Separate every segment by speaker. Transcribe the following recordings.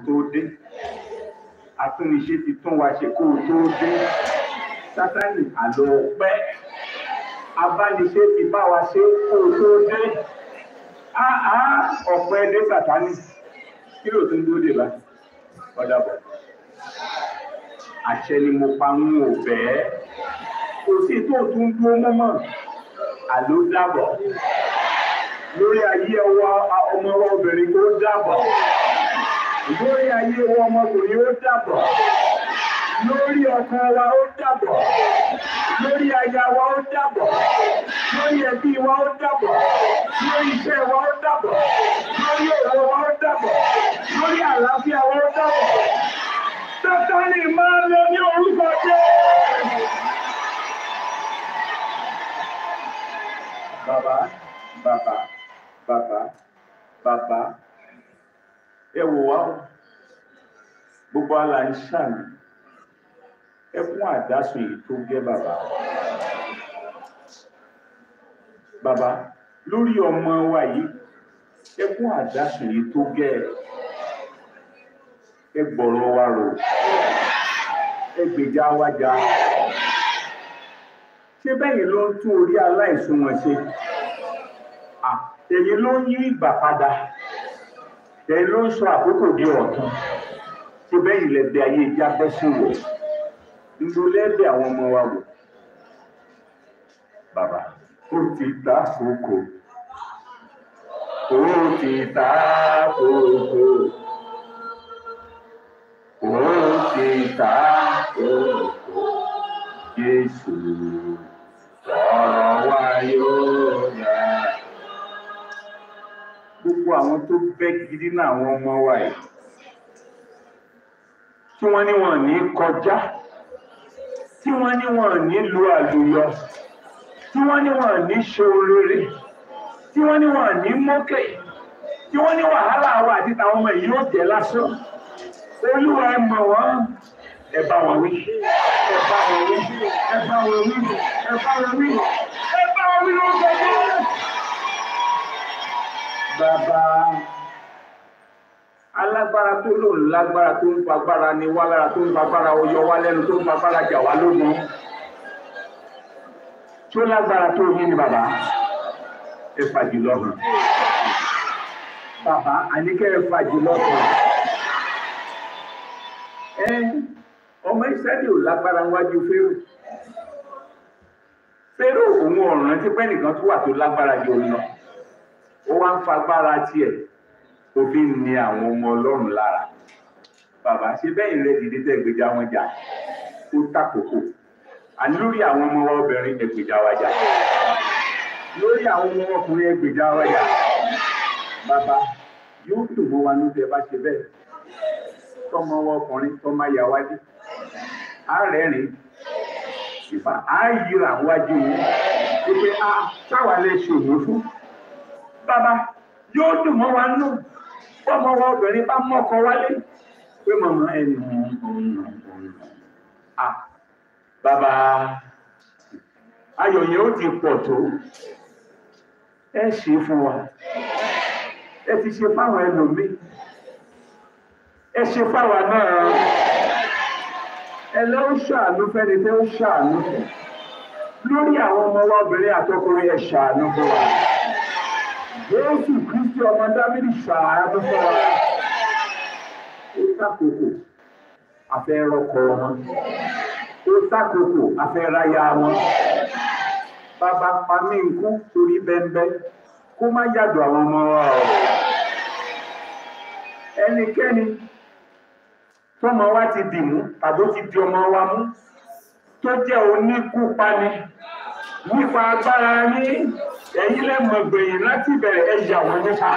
Speaker 1: tó dé atúnniṣe ti tún wa ṣe kó o tó dé sátánì àlọ́ pẹ́ abániṣe ti bá wa ṣe kó o tó dé áá ọ̀pẹ dé sátánì kí ló tún dúró dè báyìí ọ̀dà bọ̀ àṣẹ ni mo pa ń wò bẹ́ẹ̀ kò sí tó tún dúró mọ́mọ́ àló dàbọ̀ lórí ayé ọwọ́ ọmọ ọwọ́ obìnrin tó dàbọ̀ lórí ayé ọwọ́ ọmọkùnrin ó dàbọ̀ lórí ọkọ wa ó dàbọ̀ lórí aya wa ó dàbọ̀ lórí ẹbí wa ó dàbọ̀ lórí iṣẹ́ wa ó dàbọ̀ lórí òwò wa ó dàbọ̀ lórí àlàáfíà wa ó dàbọ̀ sátánì máa ń lọ ní orúkọ jẹ́. Bàbá, bàbá, bàbá, bàbá, ẹ wò wá o, gbogbo àlà ń ṣàmì, ẹkún àdásùn yìí tó gẹ́ bàbá. Bàbá, lórí ọmọ wa yìí, ẹkún àdásùn yìí tó gẹ́ ẹ gbọ̀rọ̀ wa rò, ẹ gbèjà wa jà ṣé bẹ́yìn ló ń tún orí aláìsùn wọn ṣe èyí ló ń yí ìgbà padà èyí ló ń sọ àkókò di ọ̀tun ṣé bẹ́yìn lẹ́bẹ̀ ayé ìjà bẹ́ sí wò nínú lẹ́bẹ̀ àwọn ọmọ wa wò bàbá ó ti ta kókó ó ti ta kókó ó ti ta kókó Jésù sọ̀rọ̀ wa yóò yá. Gbogbo àwọn tó bẹ́ gidi náà àwọn ọmọ wa yìí. Tí wọ́n ní wọn ní kọjá. Tí wọ́n ní wọn ní lu àlùyọ. Tí wọ́n ní wọn ní ṣoorere. Tí wọ́n ní wọn ní mókè. Tí wọ́n ní wàhálà wa àti tàwọn ọmọ yìí yóò jẹ́ lásán. Olúwa ẹ mọ̀ wọ́n. Ẹ bá wọn wí ẹ bá wọn wí ẹ bá wọn wí ẹ bá wọn wí ẹ bá wọn wí lórúkọ jẹ́. Bàbá alágbára tó lò lágbára tó ń fagbára ni wá lára tó ń fagbára ọyọ wá lẹ́nu tó ń fagbára jà wá lógun. Tó lágbára tó yín ni bàbá ẹ fàjì lọ́hùn. Bàbá àníkẹ́ ẹ fàjì lọ́hùn. Ẹ ọmọ ìsẹ́lẹ̀ ò lágbára wájú fẹ́rù fẹ́rù òun ọ̀ràn tí pẹ́ nìkan tó wà tó lágbára jù lọ ó wá ń fagbára tiẹ̀ òfin ni àwọn ọmọ ọlọ́run lára bàbá ṣe bẹ́ẹ̀ rẹ dìde tẹ́ gbèjà wọn jà ó tàkókò àní lórí àwọn ọmọ wa obìnrin ẹgbèjà wa jà lórí àwọn ọmọ ọkùnrin ẹgbèjà wa jà bàbá yóò dùn mọ́ wa ní tẹ́ bá ṣe bẹ́ẹ̀ tọmọ wa ọkùnrin tọmọ ayà wájú arẹ́rìn ìfà ààyèrà wájú yìí wípé a táwa lè ṣòwò fún. Bàbá yóò dùn mọ́ wa nù fọ́mọ wa obìnrin bá mọ́kọ wálé pé màmá ẹnu ọ̀nà ọ̀nà. À bàbá ayọ̀ yẹn ó ti pọ̀ tó ẹ ṣe fún wa ẹ ti ṣe fáwọn ẹlòmíì ẹ ṣe fáwa náà ẹlẹ́ ó ṣàánú fẹ́ni tẹ́ ó ṣàánú fún lórí àwọn ọmọ wa obìnrin àtọkùnrin ẹ̀ ṣàánú fún wa Jésù Kristi ọmọ Dávídì ṣàánú fún wa ó sàkókò àfẹ́rọ́kọ wọn ó sàkókò àfẹ́ráyà wọn bàbá pa mí nkú torí bẹ́ńbẹ́ kó má yàdọ̀ àwọn ọmọ wa o ẹnikẹ́ni tọ́mọ wa ti dì mú tàbí ó ti di ọmọ wa mú tó jẹ́ oníkúpani nípa agbára yín ẹ̀yin lẹ́mọ̀ gbẹ̀yìn láti bẹ̀rẹ̀ ẹ yà wọ́n nípa.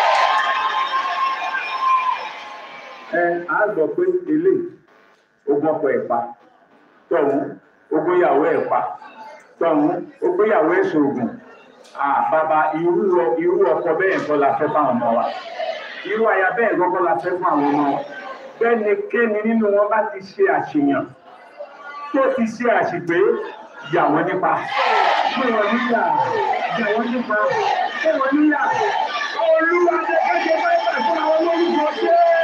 Speaker 1: ẹ á gbọ́ pé ilé ogun ọkọ ẹ̀ pa tọ̀hún ogun ìyàwó ẹ̀ pa tọ̀hún ogun ìyàwó ẹ̀ ṣoògùn bàbá irú irú ọkọ bẹ́ẹ̀ kọ́ la fẹ́ fáwọn ọmọ wa irú aya bẹ́ẹ̀ kọ́ la fẹ́ fún àwọn ọmọ wa bẹ́nikẹ́ni nínú wọn bá ti ṣe àṣeyàn tó ti ṣe àṣìpé yà wọ́n nípa fún wọn níyà yà wọ́n nípa fún wọn níyà olúwa ní ẹgbẹ́ báyìí fún àwọn olórúkọ jẹ́.